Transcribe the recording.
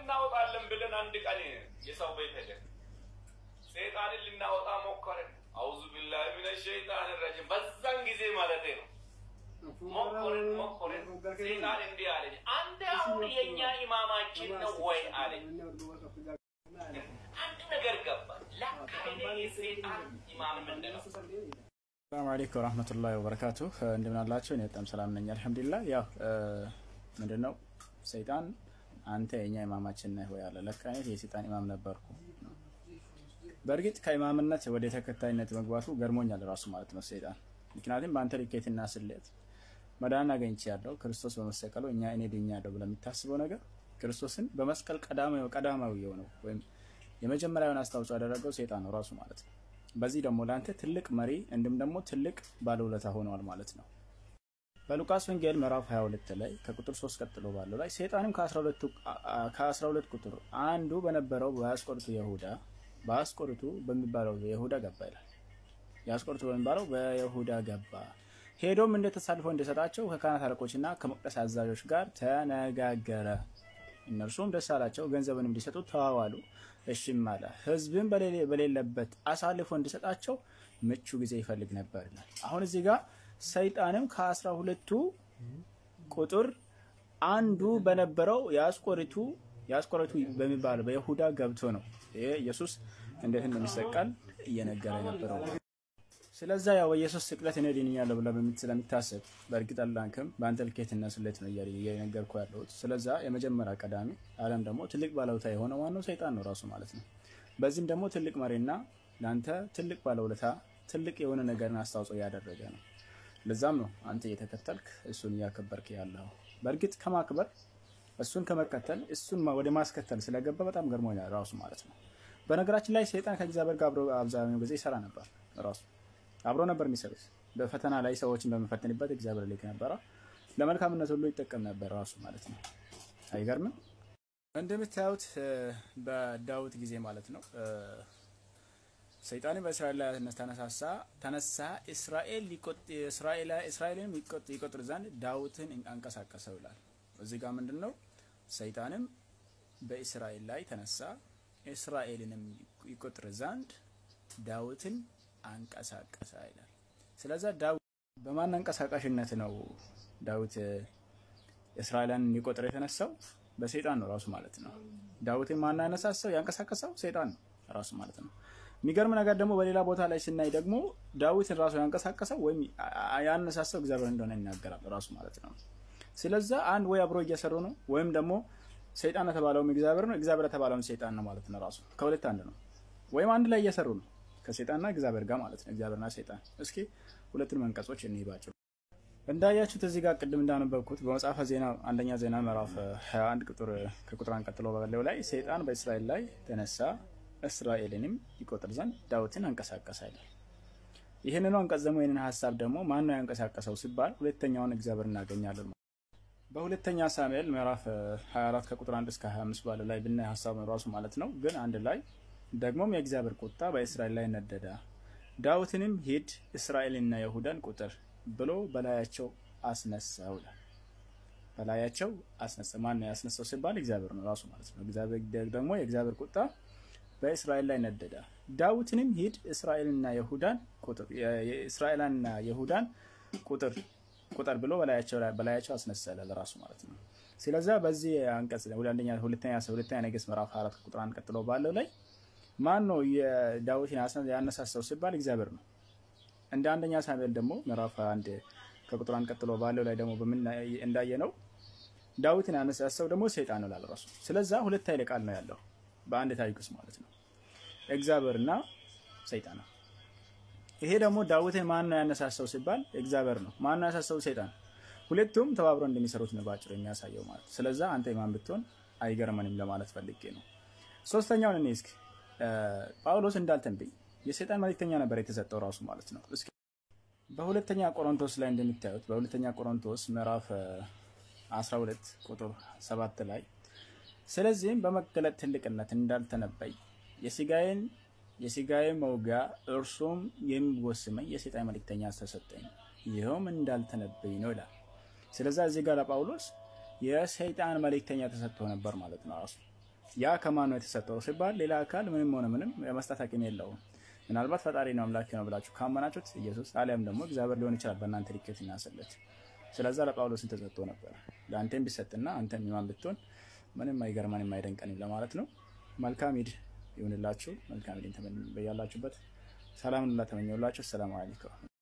እናወጣለን ብለን አንድ ቀን የሰው ቤት ሄደን ሰይጣንን ልናወጣ ሞከርን። አውዙ ቢላሂ ሚነ ሸይጣን ረጂም በዛን ጊዜ ማለት ነው። ሞከርን ሞከርን። ሰይጣን እንዲህ አለኝ፣ አንተ አሁን የእኛ ኢማማችን ነው ወይ አለኝ። አንድ ነገር ገባ። ለካ እኔ የሰይጣን ኢማም ምንድን ነው? ሰላም አለይኩም ወራህመቱላሂ ወበረካቱ። እንደምን አላችሁ? እኔ በጣም ሰላም ነኝ አልሐምዱሊላህ። ያው ምንድነው ሰይጣን አንተ የኛ ኢማማችን ነህ ወይ አለ። ለካ እኔ የሰይጣን ኢማም ነበርኩ። በእርግጥ ከኢማምነት ወደ ተከታይነት መግባቱ ገርሞኛል ራሱ ማለት ነው ሰይጣን። ምክንያቱም በአንተ ልኬትና ስሌት መዳን አገኝቼ ያለው ክርስቶስ በመሰቀሉ እኛ እኔ ድኛለሁ ብለህ የምታስበው ነገር ክርስቶስን በመስቀል ቀዳማዊ ቀዳማዊ የሆነው ወይም የመጀመሪያውን አስተዋጽኦ ያደረገው ሰይጣን ነው ራሱ ማለት ነው። በዚህ ደግሞ ለአንተ ትልቅ መሪ እንዲሁም ደግሞ ትልቅ ባለውለታ ሆነዋል ማለት ነው። በሉቃስ ወንጌል ምዕራፍ 22 ላይ ከቁጥር 3 ቀጥሎ ባለው ላይ ሰይጣንም ከ12 ቁጥር አንዱ በነበረው በአስቆርቱ ይሁዳ በአስቆርቱ በሚባለው የይሁዳ ገባ ይላል። የአስቆርቱ በሚባለው በይሁዳ ገባ ሄዶም እንደ ተሳልፎ እንደሰጣቸው ከካህናት አለቆችና ከመቅደስ አዛዦች ጋር ተነጋገረ። እነርሱም ደስ አላቸው፣ ገንዘብን እንዲሰጡ ተዋዋሉ። እሺም አለ። ሕዝብን በሌለበት አሳልፎ እንዲሰጣቸው ምቹ ጊዜ ይፈልግ ነበር ይላል። አሁን እዚህ ጋር ሰይጣንም ከአስራ ሁለቱ ቁጥር አንዱ በነበረው የአስቆሪቱ የአስቆሪቱ በሚባለው በይሁዳ ገብቶ ነው ይሄ ኢየሱስ እንዴት እንደሚሰቀል እየነገረ ነበረው። ስለዛ ያው በኢየሱስ ስቅለት እኔ ድኛለሁ ብለህ ስለሚታሰብ በእርግጥ አላንክም በአንተ ልኬትና ስሌት ነው እየነገርኩ ያለሁት። ስለዛ የመጀመሪያ ቀዳሚ ዓለም ደግሞ ትልቅ ባለውለታ የሆነ ዋናው ሰይጣን ነው ራሱ ማለት ነው። በዚህም ደግሞ ትልቅ መሪና ለአንተ ትልቅ ባለውለታ ትልቅ የሆነ ነገርን አስተዋጽኦ እያደረገ ነው። ለዛም ነው አንተ እየተከተልክ እሱን እያከበርክ ያለው። በእርግጥ ከማክበር እሱን ከመከተል እሱን ወደ ማስከተል ስለገባ በጣም ገርሞኛል ራሱ ማለት ነው። በነገራችን ላይ ሰይጣን ከእግዚአብሔር ጋር አብሮ አብዛኛው ጊዜ ይሰራ ነበር ራሱ አብሮ ነበር የሚሰሩት። በፈተና ላይ ሰዎችን በመፈተንበት እግዚአብሔር ልክ ነበረ። ለመልካምነት ሁሉ ይጠቀም ነበር ራሱ ማለት ነው። አይገርምም? እንደምታዩት በዳዊት ጊዜ ማለት ነው ሰይጣን በእስራኤል ላይ ተነሳሳ ተነሳ እስራኤልን ይቆጥር ዘንድ ዳዊትን አንቀሳቀሰው ይላል። እዚህ ጋር ምንድን ነው? ሰይጣንም በእስራኤል ላይ ተነሳ እስራኤልንም ይቆጥር ዘንድ ዳዊትን አንቀሳቀሰ ይላል። ስለዛ ዳዊት በማን አንቀሳቃሽነት ነው ዳዊት እስራኤልን ሊቆጥር የተነሳው? በሰይጣን ነው ራሱ ማለት ነው። ዳዊትን ማን ያነሳሳው ያንቀሳቀሰው? ሰይጣን ነው ራሱ ማለት ነው። የሚገርም ነገር ደግሞ በሌላ ቦታ ላይ ስናይ ደግሞ ዳዊትን ራሱ ያንቀሳቀሰው ወይም ያነሳሳው እግዚአብሔር እንደሆነ ይናገራል ራሱ ማለት ነው። ስለዛ አንድ ወይ አብሮ እየሰሩ ነው ወይም ደግሞ ሰይጣን የተባለውም እግዚአብሔር ነው፣ እግዚአብሔር የተባለውም ሰይጣን ነው ማለት ነው። ራሱ ከሁለት አንድ ነው። ወይም አንድ ላይ እየሰሩ ነው ከሰይጣንና እግዚአብሔር ጋር ማለት ነው። እግዚአብሔርና ሰይጣን። እስኪ ሁለቱን መንቀጾች እንይባቸው። እንዳያችሁት እዚህ ጋር ቅድም እንዳነበብኩት በመጽሐፈ ዜና አንደኛ ዜና ምዕራፍ 21 ቁጥር ከቁጥር አንድ ቀጥሎ ባለው ላይ ሰይጣን በእስራኤል ላይ ተነሳ እስራኤልንም ይቆጥር ዘንድ ዳዊትን አንቀሳቀሰ ይላል። ይህንኑ አንቀጽ ደግሞ ይህንን ሀሳብ ደግሞ ማን ነው ያንቀሳቀሰው ሲባል ሁለተኛውን እግዚአብሔር እናገኛለን። በሁለተኛ ሳሙኤል ምዕራፍ 24 ከቁጥር 1 እስከ 25 ባለው ላይ ብናይ ሀሳብ ነው ራሱ ማለት ነው። ግን አንድ ላይ ደግሞም የእግዚአብሔር ቁጣ በእስራኤል ላይ ነደደ፣ ዳዊትንም ሂድ እስራኤልና ይሁዳን ቁጥር ብሎ በላያቸው አስነሳው ይላል። በላያቸው አስነሳ። ማን ነው ያስነሳው ሲባል እግዚአብሔር ነው ራሱ ማለት ነው። እግዚአብሔር ደግሞ የእግዚአብሔር ቁጣ በእስራኤል ላይ ነደደ፣ ዳዊትንም ሂድ እስራኤልና ይሁዳን ቁጥር የእስራኤልና ይሁዳን ቁጥር ቁጥር ብሎ በላያቸው በላያቸው አስነሳ ይላል ራሱ ማለት ነው። ስለዚያ በዚህ አንቀጽ ሁለተኛ ሁለተኛ ሁለተኛ ነገሥት ምዕራፍ አራት ቁጥር አንድ ቀጥሎ ባለው ላይ ማን ነው የዳዊትን ያነሳሳው ሲባል እግዚአብሔር ነው። እንደ አንደኛ ሳሙኤል ደግሞ ምዕራፍ አንድ ከቁጥር አንድ ቀጥሎ ባለው ላይ ደግሞ እንዳየ ነው ዳዊትን ያነሳሳው ደግሞ ሰይጣን ነው ላለ ራሱ። ስለዛ ሁለት ኃይለ ቃል ነው ያለው በአንድ ታሪክ ውስጥ ማለት ነው፣ እግዚአብሔርና ሰይጣን ነው። ይሄ ደግሞ ዳዊትን ማን ነው ያነሳሳው ሲባል እግዚአብሔር ነው። ማን ነው ያነሳሳው? ሰይጣን። ሁለቱም ተባብረው እንደሚሰሩት ነው ባጭሩ የሚያሳየው ማለት። ስለዛ አንተ የማን ብትሆን አይገርመንም ለማለት ፈልጌ ነው። ሶስተኛውን እኔ እስኪ ጳውሎስ እንዳልተንብኝ የሰይጣን መልእክተኛ ነበር የተሰጠው ራሱ ማለት ነው። እስኪ በሁለተኛ ቆሮንቶስ ላይ እንደሚታዩት በሁለተኛ ቆሮንቶስ ምዕራፍ 12 ቁጥር 7 ላይ ስለዚህም በመገለጥ ትልቅነት እንዳልተነበይ የስጋዬን የስጋዬ መውጋ እርሱም የሚወስመኝ የሰይጣን መልእክተኛ ተሰጠኝ ይኸውም እንዳልተነበይ ነው ይላል። ስለዛ እዚህ ጋር ለጳውሎስ የሰይጣን መልእክተኛ ተሰጥቶ ነበር ማለት ነው ራሱ ያ ከማን ነው የተሰጠው ሲባል ሌላ አካል ምንም ሆነ ምንም የመስጠት አቅም የለውም። ምናልባት ፈጣሪ ነው አምላክ ነው ብላችሁ ካመናችሁት ኢየሱስ አሊያም ደግሞ እግዚአብሔር ሊሆን ይችላል በእናንተ ልኬት እናስለት። ስለዛ ለጳውሎስን ተሰጥቶ ነበር። ለአንተም ቢሰጥና አንተም ኢማን ብትሆን ምንም አይገርመንም አይደንቀንም ለማለት ነው። መልካም ኢድ ይሁንላችሁ። መልካም ኢድን በያላችሁበት ሰላም ላ ተመኘውላችሁ። ሰላም አለይኩም